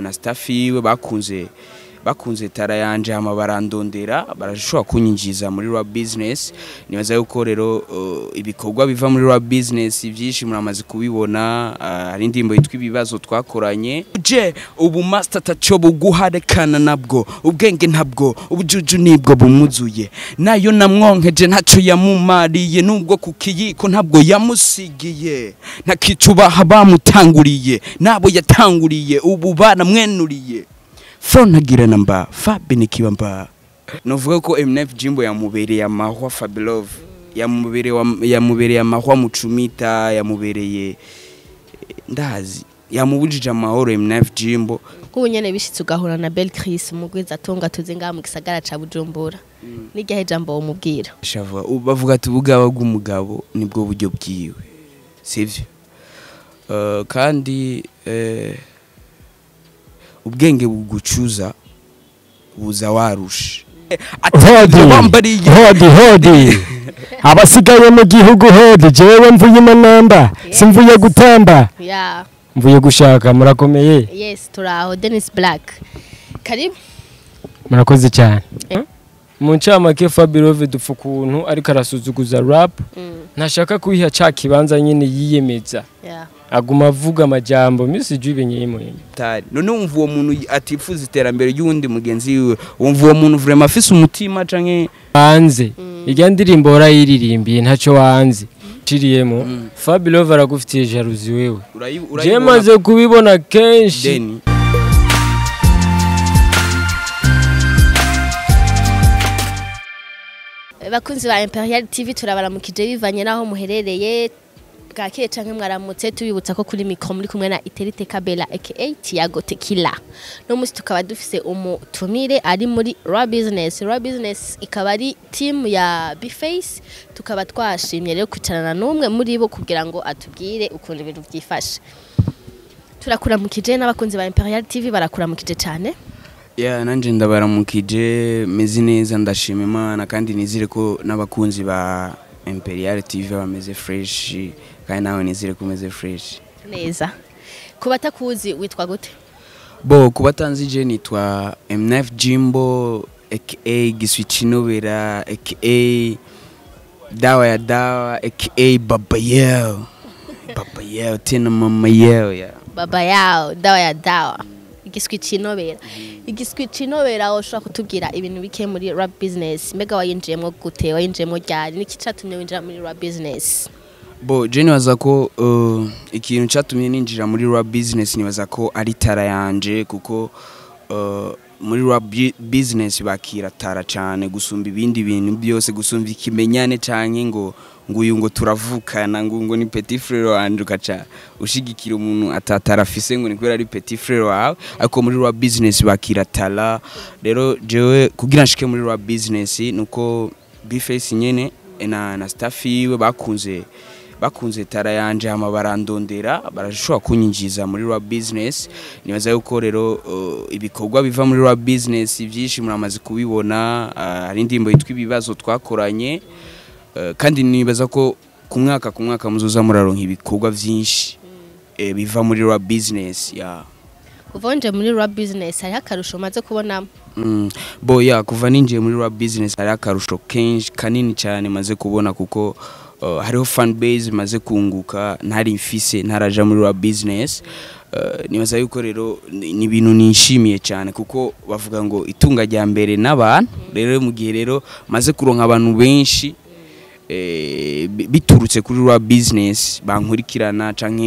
na staff yiwe bakunze bakunze tara yanje hama barandondera barashobora kunyinjiza muri rwa business nibaza yuko rero uh, ibikorwa biva muri rwa business byinshi muramaze kubibona uh, hari indirimbo yitwa ibibazo twakoranye je ubu master tacho buguharekana nabwo ubwenge ntabwo ubujuju nibwo bumuzuye nayo namwonkeje ntaco yamumariye nubwo ku kiyiko ntabwo yamusigiye ntakicubaha bamutanguriye nabo yatanguriye ubu baramwenuriye Fro ntagira namba Fabi nikiwa mba Novuga ko MNF Jimbo yamubereye amahwa Fabilove yamubereye wa- yamubereye amahwa mucumita yamubereye ndazi yamubujije amahoro MNF Jimbo nk'ubu nyene bishitse ugahura na Belle Chris umugwiza atunga tuzi ngaha mu gisagara ca Bujumbura n'igihe jambo umubwira shavuga u- bavuga ati ubugaba bw'umugabo nibwo buryo bwiwe sivyo uh, kandi eh, ubwenge bugucuza buza warusha hodi wambariye hodi hodi abasigaye mu gihugu hodi jewe mvuye imanamba simvuye gutamba ya mvuye gushaka murakomeye yes turaho Dennis Black karibu murakoze cyane Eh? mu ncamake fabirove dupfa ukuntu ariko arasuzuguza rap mm. ntashaka kuyiha ca kibanza nyine yiyemeza yeah. aguma avuga amajambo misi jube nyemuye tari none wumva uwo muntu atifuza iterambere ry'uwundi mugenzi wiwe wumva uwo muntu vraiment afise umutima canke hanze irya ndirimbo warayiririmbiye ntacyo wanze ciriyemo fabirove aragufitiye jaruzi wewe urayi- je urayibona maze kubibona kenshi deni bakunzi ba Imperial TV turabaramukije bivanye naho muherereye bwakeye canke mwaramutse tubibutsa ko kuri mikro muri kumwe na Iterite Kabela aka Tiago Tequila no musi tukaba dufise umutumire ari muri Raw Business Raw Business ikaba ari team ya Bface tukaba twashimye rero kwicarana n'umwe muri bo kugira ngo atubwire ukuntu ibintu byifashe turakuramukije n'abakunzi ba Imperial TV barakuramukije cyane ya nanje ndabaramukije meze neza ndashima imana kandi nizire ko n'abakunzi ba imperial tv bameze fresh kandi nawe nizire ko umeze fresh neza ku batakuzi witwa gute bo kuba tanzi je nitwa mnf jimbo aka giswicinobera aka dawa ya dawa aka baba yeo baba yeo tena mama yeo ya baba yao dawa ya dawa igiswi cinobera igiswi cinobera ushobora kutubwira ibintu bike muri rap business mbega wayinjiyemo gute wayinjiyemo ryari niki catumye winjira muri rap business bo je nibaza ko uh, ikintu cyatumye ninjira muri rap business nibaza ko ari tara yanje kuko uh, muri rap bu- business bakira tara cyane gusumba ibindi bintu byose gusumba ikimenyane canke ngo ngo uyu ngo turavukana ngo ngo ni petit frère wanje ukaca ushigikira umuntu atatara afise ngo ni kubera ari petit frère wawe ariko muri rap business bakira tara rero jewe kugira nshike muri rap business nuko bface nyene na, na staff yiwe bakunze bakunze tara yanje hama barandondera barashobora kunyinjiza muri rwa business nibaza yuko rero uh, ibikorwa biva muri rwa business byinshi muramaze kubibona uh, hari indirimbo yitwa ibibazo twakoranye uh, kandi nibaza ko ku mwaka ku mwaka muzoza muraronka ibikorwa byinshi eh, biva muri rwa business ya kuva winjiye muri rap business hariho akarusho umaze kubonamo Mm, bo ya kuva ninjiye muri rap business hari akarusho kenshi kanini cyane maze kubona kuko uh, hariho fan base maze kunguka ntari mfise ntaraja muri rap business uh, nibaza yuko rero ni ni ibintu nishimiye cyane kuko bavuga ngo itunga rya mbere n'abantu rero mu gihe rero maze kuronka abantu benshi eh, bi- biturutse kuri rwa business bankurikirana canke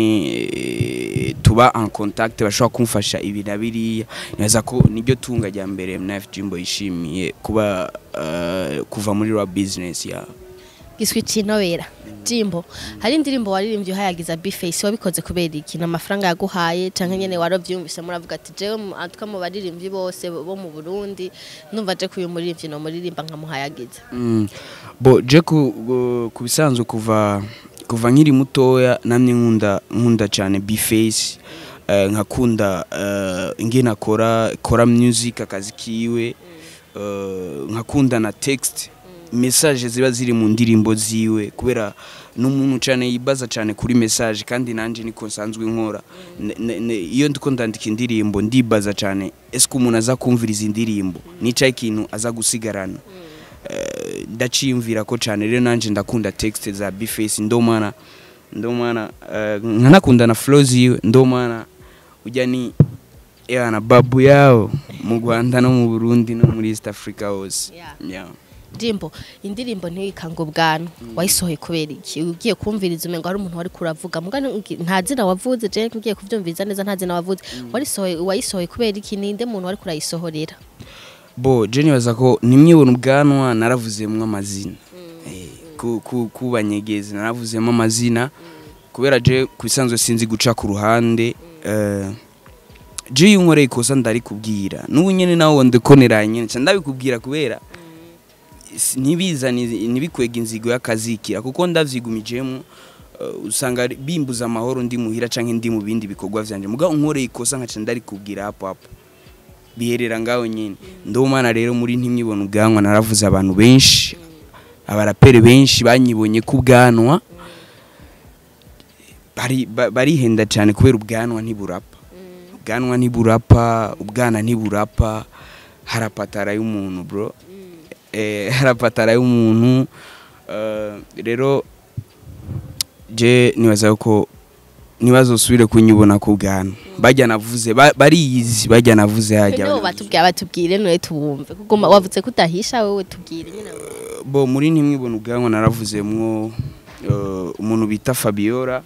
eh, tuba en contact bashobora kumfasha ibi na biriya nibaza ko niryo tunga rya mbere MNF Jimbo yishimiye kuba eh, kuva muri rwa business ya giswi cinobera jimbo hari indirimbo waririmbye uhayagiza bface wabikoze kubera iki ni amafaranga yaguhaye canke nyene waravyumvise muravuga ati jewe mu- atwa mu baririmbyi bose bo mu burundi numva je kuyu muririmbyi no muririmba nkamuhayagiza Mm. bo je ku, ku- ku bisanzwe kuva kuva nkiri mutoya namye nkunda nkunda cyane bface uh, nkakunda uh, ingene akora kora music akazi kiwe uh, nkakunda na text message ziba ziri mu ndirimbo ziwe kubera ni umuntu cyane yibaza cyane kuri message kandi nanjye niko nsanzwe nkora Ne- ne- ne- iyo ndiko ndandika indirimbo ndibaza cyane ese umuntu aza kumvira izi ndirimbo nica ikintu aza gusigarana Eh, ndaciyumvira ko cyane rero nanjye ndakunda texte za bface ndomana ndomana eh, nkanakunda na flow ziwe ndomana ujya ni yana babu yao mu Rwanda no mu Burundi no muri East Africa hose Yeah. yeah. Jimbo indirimbo ntiwikange ubwanwa wayisohoye kubera iki ugiye kumviriza umengo hari umuntu wari kuravuga muga ngi- nta zina wavuze je ngiye kuvyumviriza neza nta zina wavuze warisohoye wayisohoye kubera iki ninde muntu wari kurayisohorera bo je nibaza ko nimwibona ubwanwa naravuzemo amazina Eh, ku- ku- kubanyegezi naravuzemo amazina kubera je kubisanzwe sinzi guca ku ruhande eh, je iyo unkoreye ikosa ndarikubwira n'ubu nyene nawe ndikonera nyene nca ndabikubwira kubera si- ntibizane ntibikwega inzigo y'akazikira kuko ndavyigumijemo eh, usanga ari- bimbuza amahoro ndi muhira canke ndi mu bindi bikorwa vyanje muga unkoreye ikosa nkaca ndarikubwira hapo hapo biherera ngaho nyine ndumana rero muri ntimwibona ubwanwa naravuze abantu benshi abaraperi benshi banyibonye ku bwanwa bari- ba- barihenda cyane kubera ubwanwa ntiburapa ubwanwa ntiburapa ubwana ntiburapa harapatara y'umuntu bro eh, harapatara y'umuntu eh, rero je nibaza ko ntibazosubire kunyibona ku bwanwa bajya navuze ba- bariyizi bajya navuze hajya nibo batubwira batubwire none tubumve kuko ma- wavuze ko utahisha wowe tubwire nyine bo muri ntimwibona ubwanwa naravuzemwo eh, umuntu bita Fabiola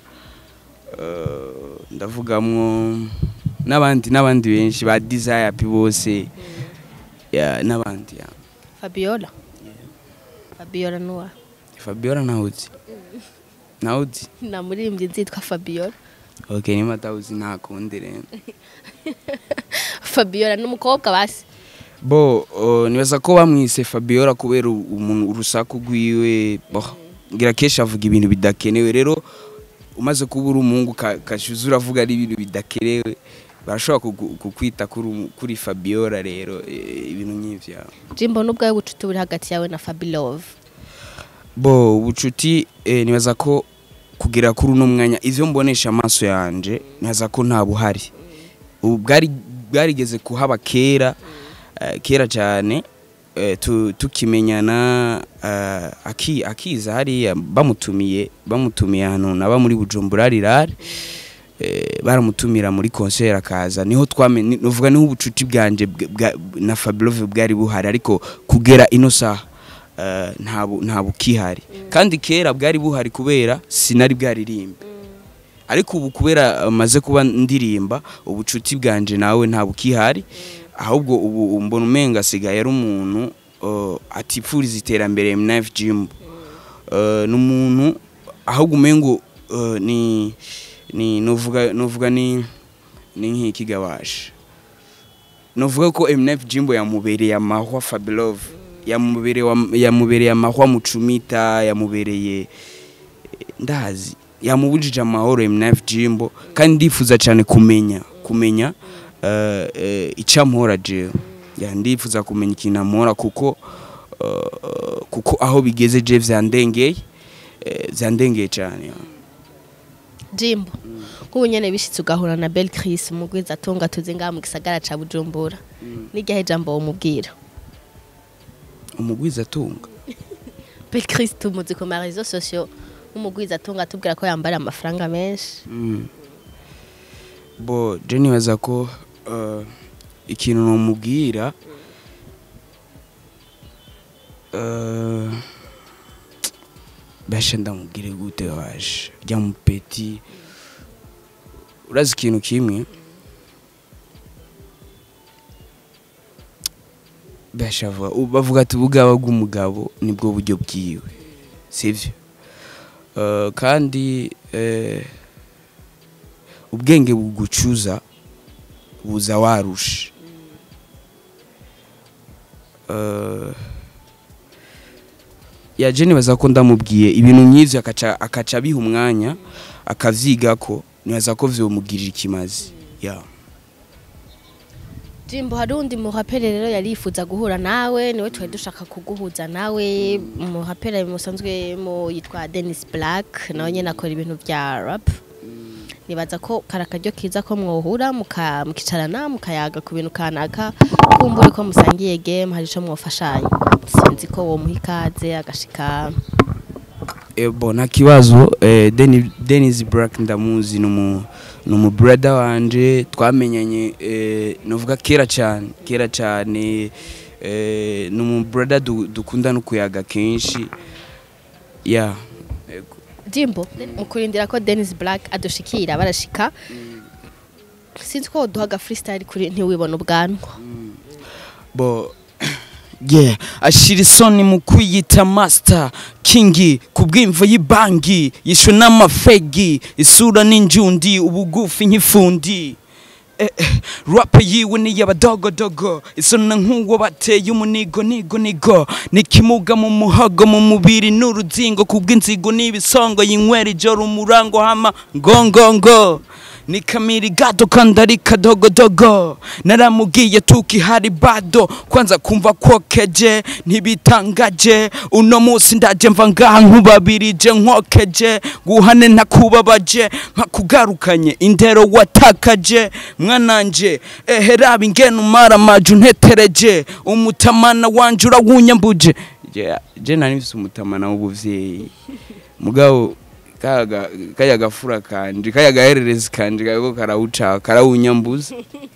eh, ndavugamwo n'abandi n'abandi benshi ba desire pi bose ya n'abandi ya Fabiola Fabiola nuwa Fabiola nawuzi nawuzi na muririmbyi nzitwa Fabiola okay niba atawuzi ntakundi rero Fabiola n'umukobwa basi bo uh, nibaza ko bamwise Fabiola kubera u- umuntu urusaku rwiwe bo ngira kenshi avuga ibintu bidakenewe rero umaze kuba uri umuhungu ka- kashuza uravuga ari ibintu bidakenewe barashobora kugu- kukwita kuri umu- kuri Fabiola rero eh, ibintu nk'ivyo Jimbo n'ubwawe bucuti buri hagati yawe na Fabilove bo ubucuti eh, nibaza ko kugera kuri uno mwanya ivyo mbonesha amaso yanje nibaza ko nta buhari ubu bwari bwarigeze kuhaba kera eh, kera cyane eh, tu- tukimenyana eh, aki- akiza hariya bamutumiye bamutumiye ahantu naba muri bujumbura rirare eh, baramutumira muri concert akaza niho twamenye nuvuga niho ubucuti bwanje bwa- bwa- na Fabilove bwari buhari ariko kugera ino saha eh, nta bu- nta bukihari kandi kera bwari buhari kubera sinari bwaririmbe ariko ubu kubera eh, maze kuba ndirimba ubucuti bwanje nawe nta bukihari ahubwo ubu mbona umenga asigaye ari umuntu eh, atipfuriza iterambere Mnaf Jim Eh, ni umuntu ahubwo umengo eh, ni ni nuvuga nuvuga ni ni nk'ikigabasha nuvuga ko MNF Jimbo yamubereye amahwa Fabilove yamubereye wa- yamubereye amahwa mucumita yamubereye ndazi yamubujije amahoro MNF Jimbo kandi ndifuza cyane kumenya kumenya uh, uh, icampora jewe ya ndifuza kumenya ikintu amora kuko uh, kuko aho bigeze je vyandengeye eh, vyandengeye cyane ya. Jimbo nk'ubu nyene bishitse ugahura na Belle Chris umugwiza atunga tuzi ngaha mu gisagara ca Bujumbura n'iryahe jambo womubwira umugwiza atunga Belle Chris tumuzi ku ma réseaux sociaux nk'umugwiza atunga atubwira ko yambara amafaranga menshi Mm. bo je nibaza ko uh, ikintu nomubwira uh, basha ndamubwire gute waje rya mupeti urazi ikintu kimwe basha vuga- u- bavuga ati ubugaba bw'umugabo nibwo buryo bwiwe sivyo Uh, kandi eh, ubwenge bugucuza buza warusha Uh, yaje nibaza ko ndamubwiye ibintu nk'ivyo akaca akaca abiha umwanya akavyiga ko nibaza ko vyomugirira ikimazi ya Jimbo hari undi muhapere rero yari yifuza guhura nawe niwe twari dushaka kuguhuza nawe muhapere musanzwe mu yitwa Dennis Black nawe nyene akora ibintu vya rap nibaza ko kari akaryo kiza ko mwohura muka- mukicarana mukayaga ku bintu kanaka kumbure ko musangiye game hari ico mwofashanya sinzi ko womuha ikaze agashika Eh, bo nta kibazo eh, Deni- Dennis Black ndamuzi numu numu brother wanje twamenyanye eh, novuga kera cyane kera cyane eh, numu brother du, dukunda no kuyaga kenshi yeah Ego. Jimbo mu kurindira ko Dennis Black adushikira barashika sinzi ko woduhaga freestyle kuri ntiwibona ubwanwa bo yeah ashira isoni mu kwiyita master kingi ku bw'imvo y'ibangi yishwe n'amafegi isura n'injundi ubugufi nk'ifundi eh, eh, rap yiwe ni y'abadogodogo isona nk'uwo bateye umunigo nigo nigo nikimuga mu muhogo mu mubiri n'uruzingo ku bw'inzigo n'ibisongo yinywera ijoro umurango hama ngongongo ni kamiri gado kandi ari kadogodogo naramubwiye tukihari bado kwanza kumva kwokeje ntibitangaje uno munsi ndaje mva ngaha nkubabirije nkokeje guhane ntakubabaje mpakugarukanye indero watakaje mwananje ehe raba ingene umara amaju ntetereje umutamana wanje urawunyambuje Je- je nari mfise umutamana w'ubuvyeyi mugabo kaga kaya gafura kanje kaya gahererezi kanje kako karawuca karawunyambuza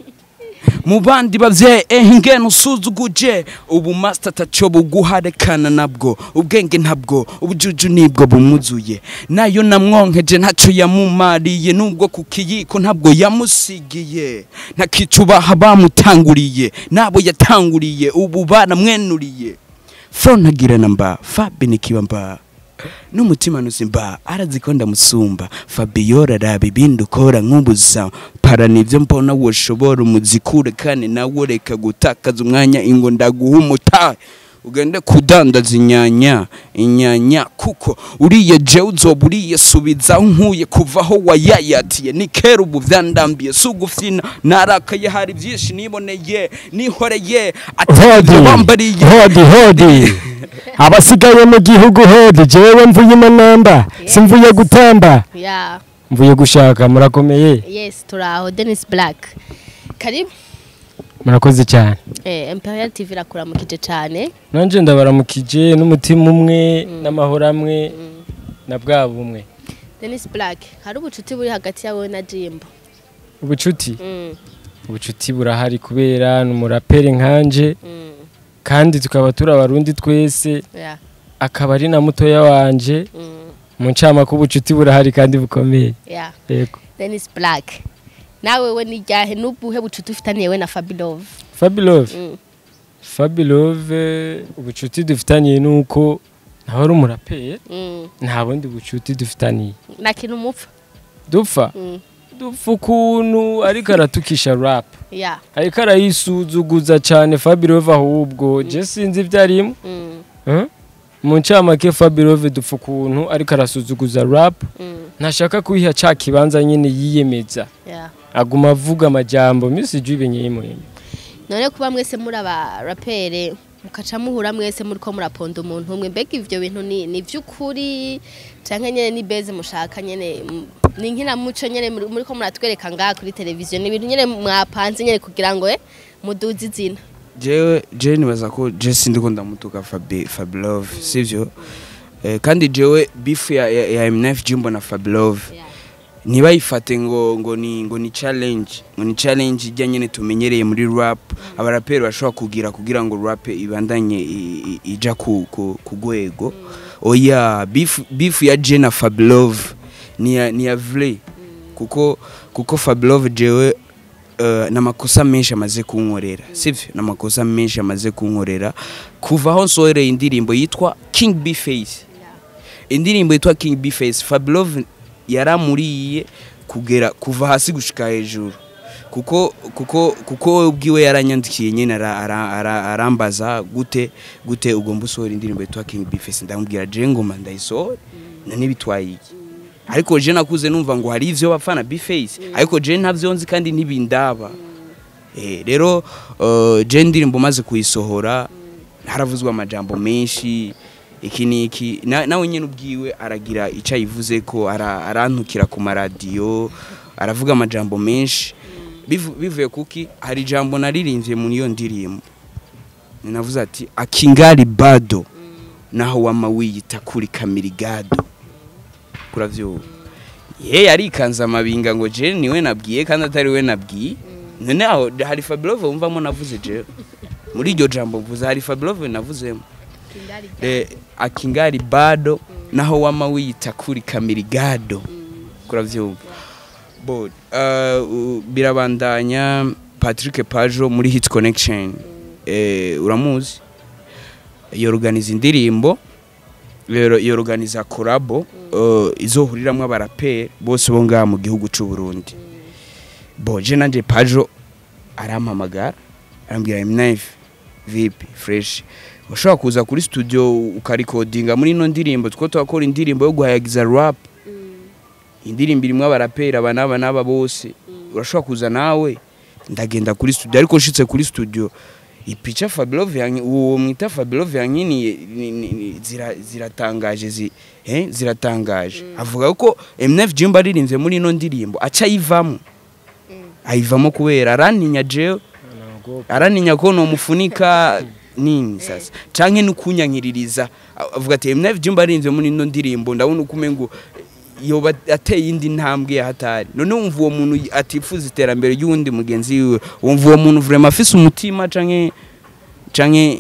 mu bandi bavyeyi eh ingene usuzuguje ubu master taco buguharekana nabwo ubwenge ntabwo ubujuju nibwo bumuzuye nayo namwonkeje ntaco yamumariye nubwo ku kiyiko ntabwo yamusigiye ntakicubaha bamutanguriye nabo yatanguriye ubu baramwenuriye fro ntagirana mba fabi nikiba mba n'umutima nuzimba arazi ndamusumba fabiola raba ibindi ukora nk'ubuza para nivyo mbona woshobora umuzikure kandi nawe reka gutakaza umwanya ingo ndaguha umutahe ugende kudandaza inyanya inyanya kuko uriye jewe uzoba uriye subiza aho nkuye kuva aho wayayatiye ni kera ubu vyandambiye si ugufyina narakaye hari vyinshi niboneye nihoreye hodi atavyo bambariye hodi hodi abasigaye mu gihugu hodi jewe mvuye imanamba simvuye gutamba yeah mvuye gushaka murakomeye yes turaho Dennis Black karibu murakoze cyane eh, Imperial TV irakuramukije cyane nanje ndabaramukije n'umutima umwe n'amahoro amwe na bwa bumwe Dennis Black hari ubucuti buri hagati yawe na Jimbo ubucuti mm. ubucuti burahari kubera ni umuraperi nkanje Mm. kandi tukaba turi abarundi twese yeah akaba ari na mutoya wanje mm. mu ncama ko ubucuti burahari kandi bukomeye yeah yego Dennis Black nawe we ni ryahe n'ubuhe bucuti ufitaniye we na Fabilove fabilove mm. fabilove ubucuti dufitaniye ni uko nawe ari umuraperi mm. nta bundi bucuti dufitaniye na kintu mupfa dupfa mm. dupfa ukuntu ariko aratukisha rap yeah ariko arayisuzuguza cyane fabilove ahubwo je sinzi ibyo arimo mm. Eh? mu ncamake fabilove dupfa ukuntu ariko arasuzuguza rap Mm. ntashaka kuyiha ca kibanza nyine yiyemeza yeah aguma avuga amajambo misi juu ibinye yimuhima none kuba mwese muri aba rapere mukaca muhura mwese muri ko muraponda umuntu umwe mbega ivyo bintu ni ni vy'ukuri canke nyene ni beze mushaka nyene mm, ni nkinamuco nyene muri muri ko muratwereka ngaha kuri televiziyo ni ibintu nyene mwapanze nyene kugira ngo eh, muduze izina jewe jewe nibaza ko je sindiko ndamutuka Fabi Fabilove sivyo eh, kandi jewe beef ya, ya, ya MNF Jimbo na Fabilove ntibayifate ngo ngo ni ngo ni challenge ngo ni challenge ijya nyene tumenyereye muri rap abaraperi bashobora kugira kugira ngo rap ibandanye i- i- ija ku ku ku rwego oya beef beef ya je na Fabilove ni ya ni ya vrai kuko kuko Fabilove jewe uh, n'amakosa menshi amaze kunkorera sivyo n'amakosa menshi amaze kunkorera kuva aho nsohoreye indirimbo yitwa King B Face indirimbo yitwa King B Face Fabilove yaramuriye kugera kuva hasi gushika hejuru kuko kuko kuko we ubwiwe yaranyandikiye nyene ara- ara- ara- arambaza gute gute ugomba usohora indirimbo yitwa King B Face ndamubwira je ngoma ndayisohora na nibitwaye iki ariko je nakuze numva ngo hari ivyo bapfana B Face ariko je ntavyo nzi kandi ntibindaba Eh, rero uh, je ndirimbo maze kuyisohora haravuzwe amajambo menshi iki niki Na- nawe nyene ubwiwe aragira ico ayivuze ko ara- arantukira ku maradiyo aravuga amajambo menshi Bivu- bivuye kuki hari ijambo naririmbye muri iyo ndirimbo ninavuze ati akingali bado naho wama wiyita kuri kamirigado kuravyuba ye yarikanze amabinga ngo je niwe nabwiye kandi atari we nabwiye none aho hari Fabulove wumvamo navuze je muri iryo jambo mvuze hari Fabulove navuzemo eh, akingali bado naho wama wiyita kuri kamirigado kuravyumva bo uh, u- birabandanya Patrick Pajo muri Hit Connection eh, uramuzi yorganiza indirimbo yoro- yorganiza korabo uh, izohuriramwo abaraperi bose bo ngaha mu gihugu c'u Burundi bo je nanje Pajo arampamagara arambwira M9 vipi fresh ushobora kuza kuri studio ukarikodinga muri ino ndirimbo two twakora indirimbo yo guhayagiza rap indirimbo irimwo abaraperi aba n'aba n'aba bose urashobora kuza nawe ndagenda kuri studio ariko nshitse kuri studio ipica Fabulove yanyi uwo mwita Fabulove yankiniye ni- ni- ni- zira- ziratangaje zi eh ziratangaje avuga ko M9 Jimba aririmbye muri ino ndirimbo aca ayivamo ayivamo kubera arantinya jewe araninya ko nomufunika nini sasa canke nukunyankiririza avuga ati M9 Jimba aririmbye muri ino ndirimbo ndabona uko umengo yoba ateye indi ntambwe ya hatari none wumva uwo muntu atifuza iterambere ry'uwundi mugenzi wiwe wumva uwo muntu vraiment afise umutima canke canke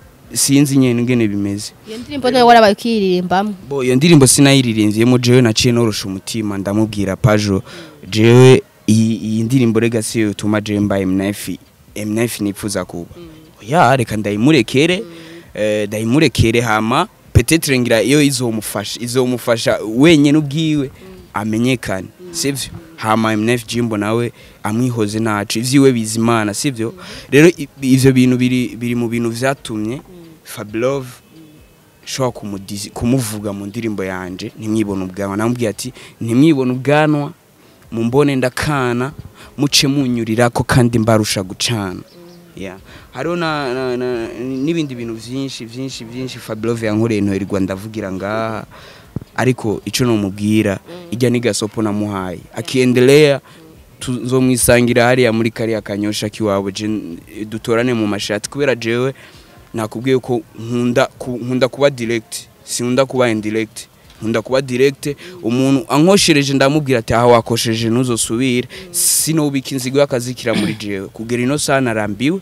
sinzi nyene ingene bimeze iyo ndirimbo nawe warabaye ukiyiririmbamo bo iyo ndirimbo sinayiririmvyemo jewe naciye norosha umutima ndamubwira pajo jewe iyi iyi ndirimbo rega siyo yotuma jewe mbaye mnafi mnafi nipfuza kuba ya reka ndayimurekere eh, ndayimurekere hama petetre ngira iyo izomufasha izomufasha wenyene ubwiwe amenyekane sivyo hama mnf jimbo nawe amwihoze nacu ivyiwe bizimana sivyo rero i- ivyo bintu biri biri mu bintu vyatumye Fablove shobora kumudizi- kumuvuga mu ndirimbo yanje ntimwibone ubwanwa namubwiye ati ntimwibone ubwanwa mumbone ndakana muce munyurirako kandi mbarusha gucana yeah. hariho na, na, na, n'ibindi bintu vyinshi vyinshi vyinshi Fablove yankoreye ntoherwa ndavugira ngaha ariko ico nomubwira ijya ni gasopo namuhaye akiendelea tuzomwisangira hariya muri kariya kanyosha kiwabo je dutorane mu mashati kubera jewe nakubwiye ko nkunda ku- nkunda kuba direct sinkunda kuba indirect nkunda kuba direct umuntu ankoshereje ndamubwira ati aha wakosheje ntuzosubire sinobika inzigo y'akazikira muri jewe kugera ino saha narambiwe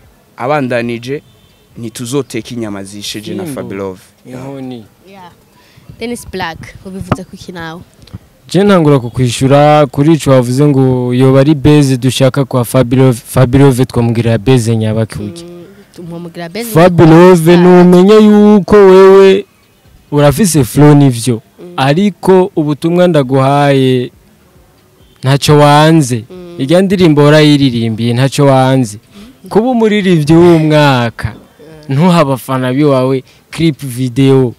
abandanije ntituzoteka inyama zisheje na Simbo. Fabilove inkoni Dennis Black ubivuze ku iki nawe je ntangura kukwishura kuri ico wavuze ngo yoba ari base dushaka kwa Fabulove Fabulove twamubwira base nyabakuki umumugira bezi Fabulove numenye yuko wewe urafise flow nivyo ariko ubutumwa ndaguhaye ntacyo wanze irya ndirimbo warayiririmbiye ntacyo wanze kuba umuririmbyi w'umwaka ntuha abafana biwawe clip video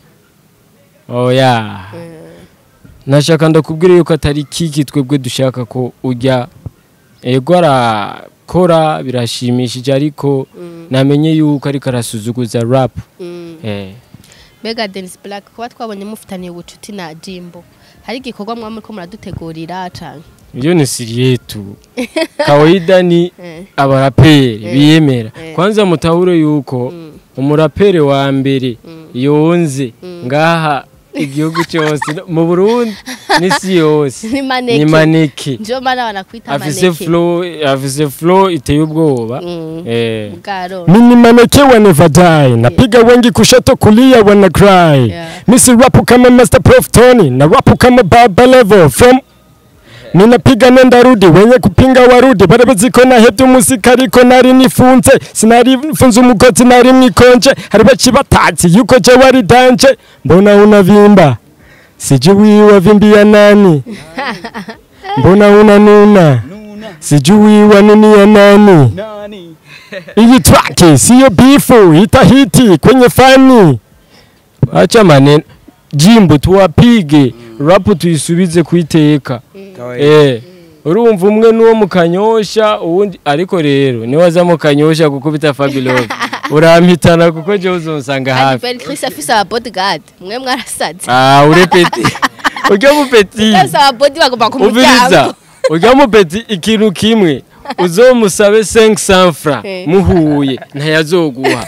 oya nashaka ndakubwira yuko atari kiki twebwe dushaka ko ujya ego arakora birashimishije ariko namenye yuko ariko arasuzuguza rap eh mbega Dennis Black kuba twabonye mufitaniye ubucuti na Jimbo hari igikorwa mwaba muriko muradutegurira canke Iyo ni siri yetu. Kawaida ni Eh. abaraperi Eh. biyemera. Eh. Kwanza mutahure yuko Mm. umuraperi wa mbere Mm. yonze Mm. ngaha igihugu cyose no- mu Burundi n'isi yose ni maneke ni maneke. njo mana banakwita Afise maneke flow afise flow iteye ubwoba. Mm. Eh. bwaro Mimi maneke wa never die napiga wengi kushoto kulia wana cry Yeah. Misi rapu kama Master Prof Tony na rapu kama Baba Level from Ninapiga nenda rudi wenye kupinga warudi barabazi ko nahebye umusika ariko nari nifunze sinari mfunze umugoti nari mwikonje hari baci batazi yuko je wari danje mbona unavimba sijui wavimbia nani mbona unanuna sijui wanunia nani Iyi track siyo bifu itahiti kwenye fani. Acha maneno. Jimbo tuwapige rap tuisubize kuiteka. Kawaida. Eh. urumva umwe n'uwo mu kanyosha uwundi ariko rero niwe aza mu kanyosha gukubita Fabilove urampitana kuko jewe uzonsanga kandi hafi Ben Chris afise aba bodyguard mwe mwarasaze ah urepeti urya mupeti Bose aba body bagomba ku uviriza muryango urya mupeti ikintu kimwe uzomusabe 500 francs Eh. muhuye ntayazoguha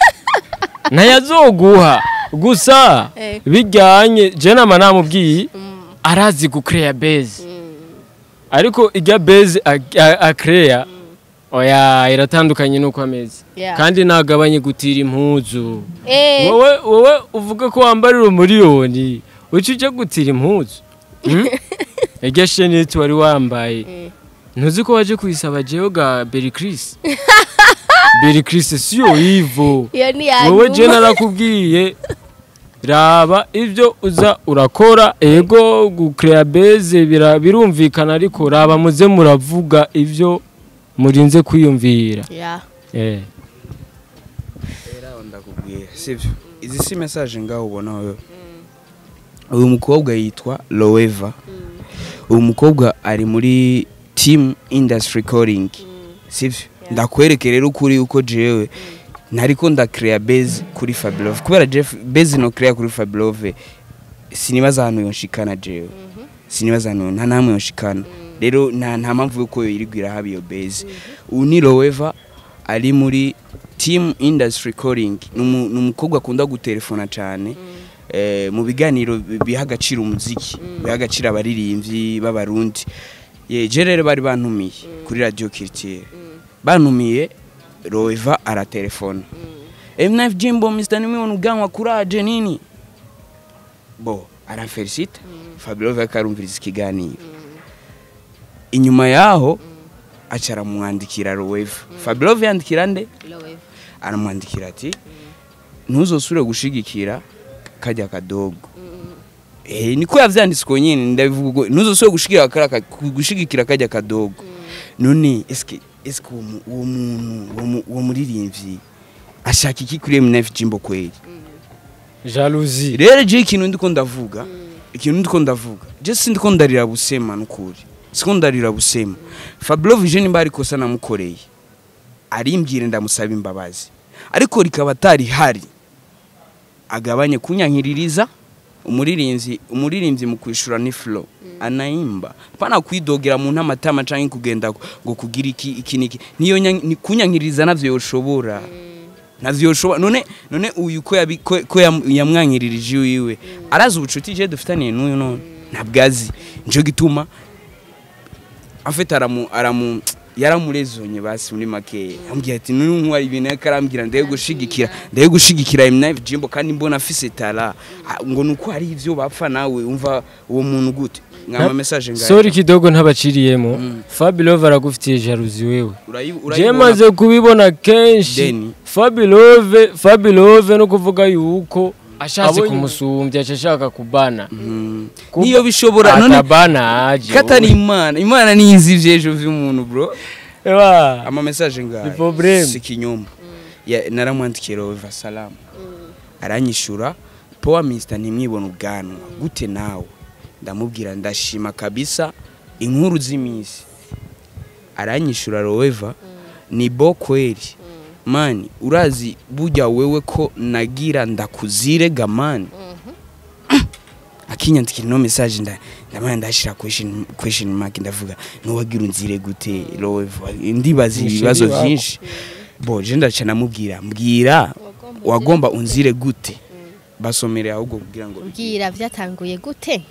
ntayazoguha gusa Eh. bijyanye je nama namubwiye arazi gucreya base ariko ijya base akreya oya iratandukanye nuko ameze Yeah. kandi nagabanye gutira impuzu eh wowe wowe uvuga ko wambarira umuriyoni uca ujya gutira impuzu Hmm? irya sheneti wari wambaye ntuzi ko waje kuyisaba jewe ga beri kirisi beri kirisi siyo ivo iyo ni wowe je yanyuma narakubwiye raba ibyo uza urakora ego gucrea base bira- birumvikana ariko raba muze muravuga ibyo murinze kwiyumvira Yeah. eh Era ndakubwira sivyo izi si message ngaho ubona wewe uyu mukobwa yitwa Loeva uyu mukobwa ari muri team industry calling sivyo ndakwereke rero ukuri uko jewe nariko ndacrea base kuri Fablove kubera Jeff base no crea kuri Fablove sinibaza ahantu yonshikana jewe sinibaza ahantu nta namwe yonshikana rero nta nta mpamvu yuko yirigwira haba iyo base uyu ni Loeva ari muri team industry calling ni umu- ni umukobwa akunda gutelefona cyane eh, mu biganiro bi- biha agaciro umuziki biha agaciro abaririmbyi b'abarundi ye je rero bari bantumiye kuri radio Culture bantumiye Roeva aratelefona M9 Jimbo Mr Nimwe uganwa kuraje nini bo aramfelicita Fabio akarumviriza ikiganiro inyuma yaho acara mwandikira Roeva Fabio yandikira nde aramwandikira ati ntuzosubire gushigikira kajya kadogo eh niko yavyanditswe nyine ndabivuga ubwo, ntuzosubire gushigikira kara ka- gushigikira kajya kadogo none eske eske uwo mu- uwo muntu uwo mu- uwo muririmbyi ashaka iki kuri M9 Jimbo kweli jalousie rero je ikintu ndiko ndavuga ikintu ndiko ndavuga je sindiko ndarira busema nukuri siko ndarira busema Fabio Vision nimba ariko sana namukoreye arimbwire ndamusaba imbabazi ariko rikaba atari hari agabanye kunyankiririza umuririmbyi umuririmbyi mu kwishura ni flow anaimba pana kwidogera mu ntamatama canke kugenda ngo kugira iki iki niki niyo nya- ni kunyankiririza navyo yoshobora navyo yoshobora none none uyu ko yabi- ko ko yam- yamwankiririje wiwe arazi ubucuti je dufitaniye n'uyu none ntabwazi nico gituma afite aramu aramu yaramurezonye basi muri make ambwiye ati nuni nkwari ibintu yariko arambwira ndaye gushigikira ndaye gushigikira M9 Jimbo kandi mbona afise tara Ah, ngo nuko hari ivyo bapfa nawe umva uwo muntu gute mwama message ngaye sori kidogo ntabaciriyemo Fabilove aragufitiye jalousie wewe Urayi- je urayibona maze kubibona kenshi Deni. Fabilove Fabilove no kuvuga yuko ashatse Abonye- kumusumbya aca ashaka kubana Mm. Kuba- niyo bishobora none atabana aje katari imana imana niyizi ivyejo vy'umuntu bro Ewa. ama message ngaye Ni problème. si kinyoma Ya- naramwandikiye rova salamu aranyishura powa minisita ntimwibone ubwanwa gute nawe ndamubwira ndashima kabisa inkuru z'iminsi aranyishura roweva ni bo kweli mani urazi burya wewe ko nagira ndakuzire gamani akinyandikira ino message nda ndamana ndashira question question mark ndavuga nuwagira unzire gute roweva ndibaza Musheri ibibazo wako. byinshi bo je ndaca namubwira mbwira wagomba unzire gute basomere ahubwo kugira ngo bwira byatanguye gute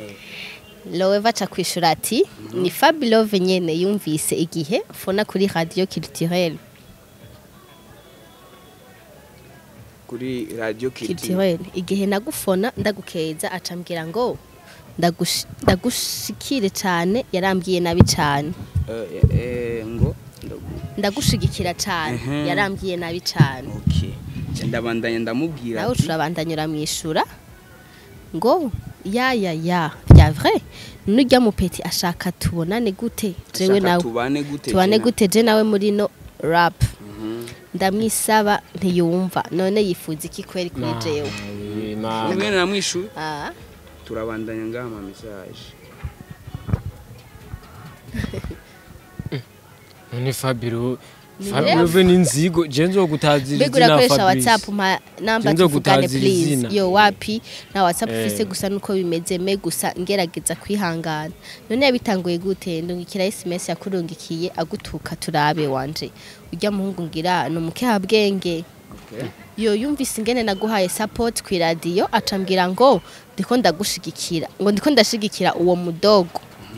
Loeva aca kwishura ati ni Fabilove nyene yumvise igihe fona kuri radio culturelle kuri radio Culture culturelle igihe nagufona ndagukeza aca mbwira ngo ndagush- ndagushikire cyane yarambwiye nabi cyane Eh, eh, ngo ndagu- ndagushigikira cyane Mhm. yarambwiye nabi cyane okay Je ndabandanya ndamubwira nawe ati, turabandanya uramwishura ngo ya ya ya bya vrai nurya mupeti ashaka tubonane gute jewe "Shaka nawe tubane gute tubane Jena?" gute je nawe muri no rap Mhm. ndamwisaba ntiyumva none yifuza iki kweri kuri jewe Ubwo nyene namwishuye Ah, turabandanya ngaha ama message none fabiro Ni fabiro rero. ve n'inzigo je nzogutazira mbega izina urakoresha Fabrice. whatsapp mpa namba Sinzo tuvugane gutazira please izina. yo wapi na whatsapp Eh. ufise gusa nuko bimeze me gusa ngerageza kwihangana none yabitanguye gute ndungikira sms yakurungikiye agutuka turabe wanje urya muhungu ngira ni umukehabwenge yo yumvise ingene naguhaye support ku radio acambwira ngo ndiko ndagushigikira ngo ndiko ndashigikira uwo mudogo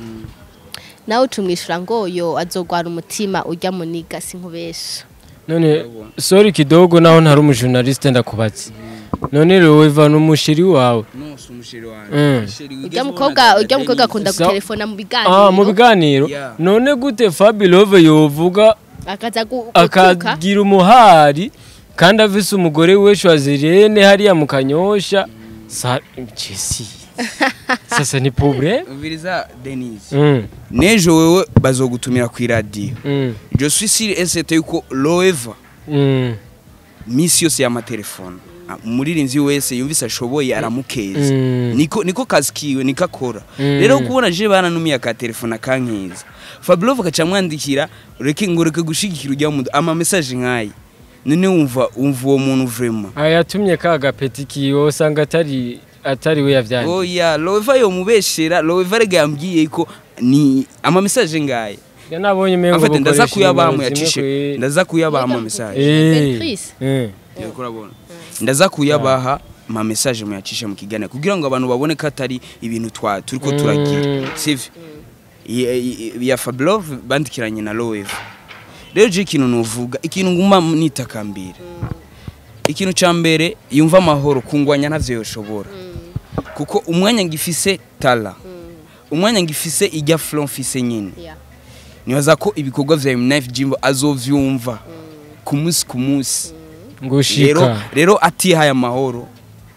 nawe ucumwishura ngo yo azogwara umutima urya muniga sinkubesha none sorry kidogo naho ntari umujournaliste ndakubatse none Loeva n'umushiri wawe nose umusheri Mm. wanjye urya mukobwa urya mukobwa akunda Sa- gutelefona mu ah mu biganiro biganiro Yeah. none gute Fabilove yovuga akaza gu- gutuka akagira umuhari kandi afise umugore we Shwazirene hariya mu kanyosha sa Jesse sasa ni problème umviriza denise mm. n'ejo wewe bazogutumira ku iradiyo mm. je suis sûr et certain yuko loeva mm. misi yose y'amatelefone Ah, umuririmbyi wese yumvise ashoboye aramukeza Mm. niko niko kazi kiwe niko akora Mm. rero kubona je bananumiye aka telefone akankeza Fabulov akaca amwandikira reke ngo reke gushigikira ujya mu ama message nkayi none wumva wumva uwo muntu vraiment ayatumye ka gapeti kiwe usanga atari atari we yavyanye oya Loeva yo mubeshera Loeva rega yambwiye ko ni ama message ngaye ya nabonye mengo afite ndaza bukoresha kuyabamu nimero zimwe yacishe kwe- ndaza kuyabamu message Eh, Beatrice. eh. Uriko urabona ndaza kuyabaha ma message muyacishe mu kiganiro kugira ngo abantu babone ko atari ibintu twa turiko Mm. turagira sivyo I- i- ya Fablov bandikiranye na Loeva rero je ikintu nuvuga ikintu nguma nitakambira ikintu ca mbere yumva amahoro kungwanya ntavyo yoshobora kuko umwanya ngifise tala umwanya ngifise ijya flow mfise nyine Yeah. nibaza ko ibikorwa vya Knife Jimbo azovyumva ku munsi ku munsi rero ngushika rero atihaye amahoro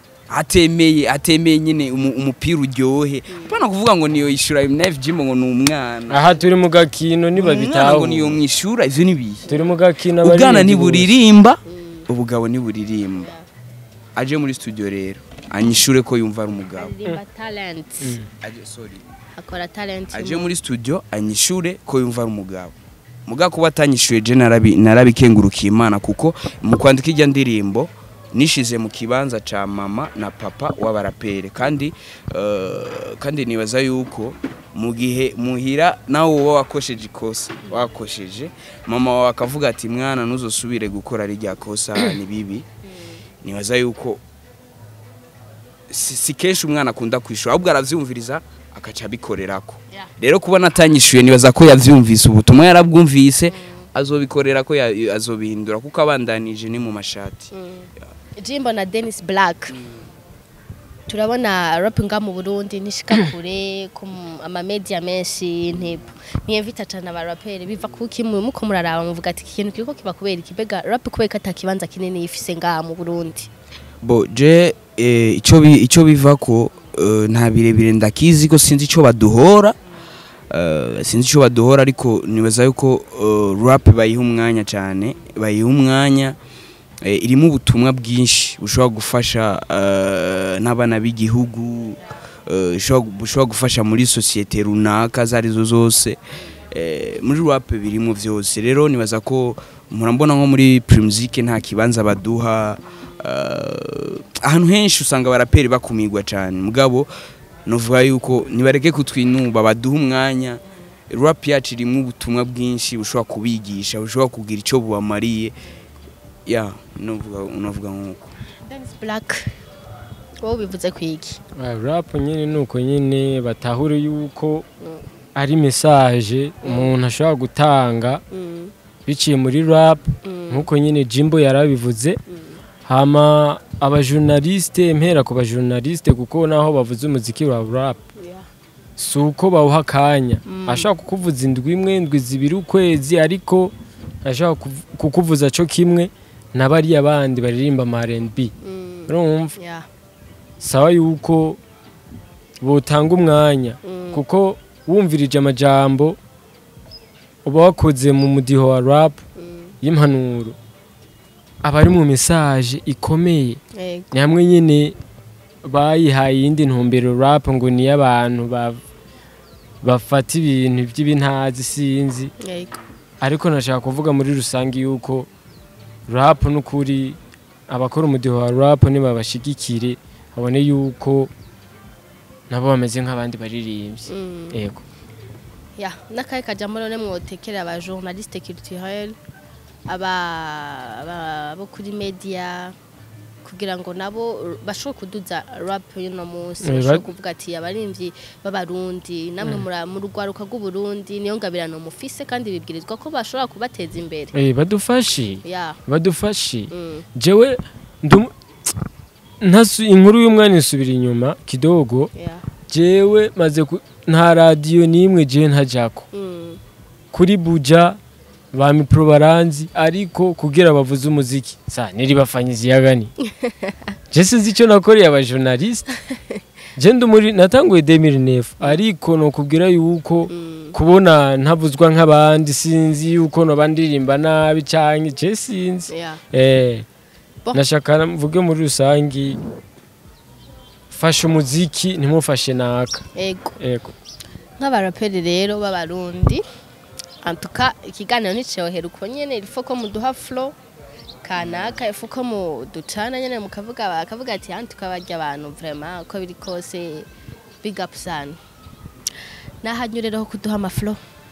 atemeye atemeye nyine umu- umupira uryohe apana kuvuga ngo niyo yishura Knife Jimbo ngo ni umwana aha turi mu gakino niba umwana bitaho ngo niyo mwishura ivyo nibihe turi mu gakino ubwana abaririmbyi ntiburirimba ubugabo ntiburirimba aje muri studio rero anyishure ko yumva ari umugabo aririmba talent aje sorry akora talent aje muri studio anyishure ko yumva ari umugabo muga kuba atanyishuye je narabi narabikengurukiye imana kuko mu kwandika ijya ndirimbo nishize mu kibanza ca mama na papa w'abarapere kandi uh, kandi nibaza yuko mu gihe muhira nawe uba wakosheje ikosa wakosheje mama wawe akavuga ati mwana ntuzosubire gukora rirya kosa ni bibi nibaza yuko si, si kenshi umwana akunda kwishura ahubwo aravyumviriza akaca abikorerako Yeah. rero kubona atanyishuye nibaza ko yavyumvise ubutumwa yarabwumvise azobikorera ko ya- azobihindura kuko abandanije ni mu mashati Jimbo na Dennis Black turabona rap nga mu Burundi nishika kure ku m- ama media menshi ntibo niyemvita cyane abaraperi biva kuki mu muko muraraba muvuga ati ikintu kiriko kiba kubera ikibega rap kubera ko atakibanza kinini yifise nga mu Burundi bo je eh, ico bi- ico biva ko eh, nta birebire ndakizi ko sinzi ico baduhora eh, sinzi ico baduhora ariko nibaza yuko eh, rap bayiha umwanya cyane bayiha umwanya eh, irimo ubutumwa bwinshi bushobora gufasha eh, n'abana b'igihugu eh, ishobora- bushobora gufasha muri sosiyete runaka izo arizo zose eh, muri rap birimo vyose rero nibaza ko murambona nko muri primusic nta kibanza baduha eh, ahantu henshi usanga abaraperi bakumirwa cyane mugabo novuga yuko nibareke kutwinuba baduha umwanya rap yacu irimo ubutumwa bwinshi bushobora kubigisha bushobora kugira icyo bubamariye ya novuga novuga nk'uko Dennis Black wowe bivuze kwiki Ah, rap nyine nuko nyine batahure yuko ari message umuntu ashobora gutanga mm. biciye muri rap Mm. nkuko nyine Jimbo yarabivuze hama abajournaliste mpera ku bajournaliste kuko naho bavuze umuziki wa rap Yeah. si uko bawuha akanya Mm. ashaka kukuvuza indwi imwe indwi zibiri ukwezi ariko ashaka kuv- kukuvuza cyo kimwe na bariya bandi baririmba ama R&B Mm. urumva Yeah. sawa yuko botanga umwanya Mm. kuko wumvirije amajambo uba wakoze mu mudiho wa rap Mm. y'impanuro aba ari mu message ikomeye Yego. ni hamwe nyine bayihaye iyindi ntumbero rap ngo ni abantu ba- bafata ibintu by'ibintazi sinzi Yego. ariko nashaka kuvuga muri rusange yuko rap n'ukuri abakora umudiho wa rap nibabashigikire babone yuko nabo bameze nk'abandi baririmbyi Mm. yego ya n'akahe kajambo none mwotekera aba journaliste culturel aba aba- abo kuri media kugira ngo nabo bashobore kuduza rap y'uno munsi Eh, bashobore ba- kuvuga ati abarimvyi b'abarundi namwe mura- mu rugwaruka rw'uburundi niyo ngabirano mufise kandi bibwirizwa ko bashobora kubateza imbere Eh, badufashe ya badufashe mm. jewe ndum ntasu inkuru y'umwana isubira inyuma kidogo ya jewe maze ku- nta radiyo n'imwe jewe ntajako mm. kuri buja ba mipro baranzi ariko kugira bavuze umuziki sa niribafanyizi yagani je sinzi icyo nakoreye aba journaliste je ndi muri natanguye 2009 ariko nokubwira yuko Mm. kubona ntavuzwa nk'abandi sinzi yuko noba ndirimba nabi canke je sinzi ya eh Bon. nashaka mvuge muri rusangi fasha umuziki ntimufashe naka ego ego nk'abaraperi rero b'abarundi antuka ikiganiro nticohera uko nyene ifo ko muduha flow kanaka ifu ko muducana nyene mukavuga bakavuga ati antuka barya abantu vraiment uko biri kose big up sana nahanyurereho kuduha amaflow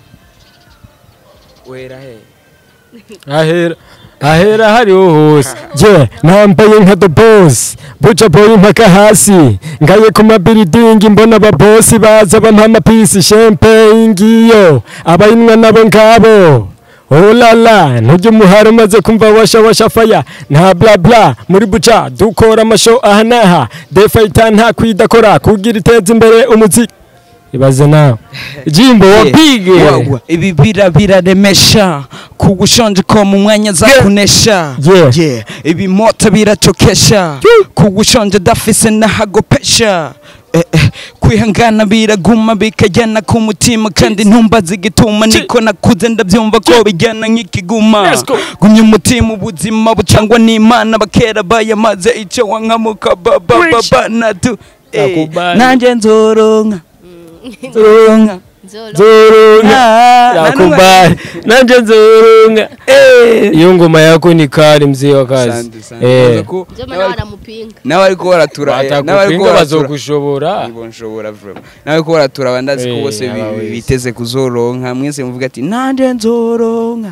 wera he ahera ahera hariho hose je nambaye nka the boss buca boy mpaka hasi ngaye ku mabiridingi mbona ababosi baza bampa amapisi champagne ngiyo abayinwa nabo ngabo olala ntujya umuhari umaze kumva washa washa faya nta bla bla muri buca dukora amasho aha n'aha defayita nta kwidakora kugira iteza imbere umuziki ibaze nawe jimbo wapige wagwa ibi bira biraremesha kugushonje ko mu mwanya za kunesha Yeah. Yeah. ibi moto biracokesha kugushonje dafise nahagopesha Eh, eh, kwihangana biraguma bikajyana ku mutima kandi ntumbaze igituma niko nakuze ndabyumva ko bijyana nk'ikiguma Let's go. gumya umutima ubuzima bucangwa n'imana bakera bayamaze icyo wankamuka babababa natu Eh, Nakubali. nanjye nzoronka nzoronka nzoro nzurunga yakubali nanje nzurunga iyo ngoma yako ni kari mzee wa kazi Eh. nzo mana baramupinga nawe ariko baratura nawe ariko batakupinga baratura bazogushobora Nibo nshobora vraiment nawe ko baratura abandazi ko Eh, bose bi- aba bi- wese. biteze kuzoronka mwese muvuga ati nanje nzoronka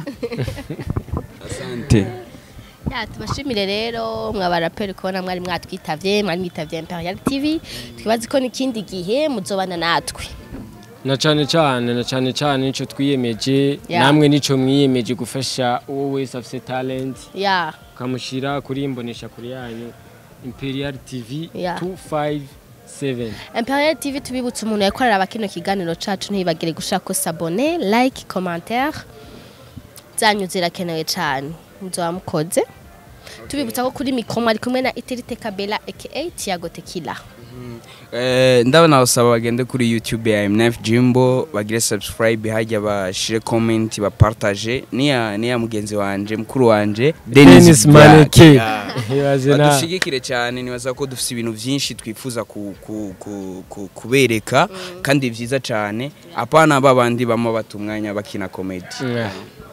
asante Ya, tubashimire rero mwabaraperi kubona mwari mwatwitavye mwari mwitavye Imperial TV twibaze ko n'ikindi gihe muzobana natwe na cyane cyane na cyane cyane nico twiyemeje Yeah. namwe nico mwiyemeje gufasha uwo wese afite talent ya ukamushyira kuri imbonesha kuri yanyu imperial tv Yeah. 257 Imperial TV tubibutse umuntu yakorera abakino kiganiro cacu ntibagire gushaka ko sabone like commentaire zanyu zirakenewe cyane muzoba mukoze tubibutsa ko kuri mikoma ari kumwe na Iterite Kabela aka Tiago Tequila Eh, ndabona basaba bagende kuri youtube ya mnf jimbo bagire subscribe hajya bashire comment bapartage niya niya mugenzi wanje mukuru wanje Dennis Black. Maneke. Yeah. ibaze na badushigikire cyane nibaza ko dufite ibintu byinshi twifuza ku, ku, ku, ku, kubereka kandi byiza cyane apana babandi bama bata umwanya bakina comedy Yeah.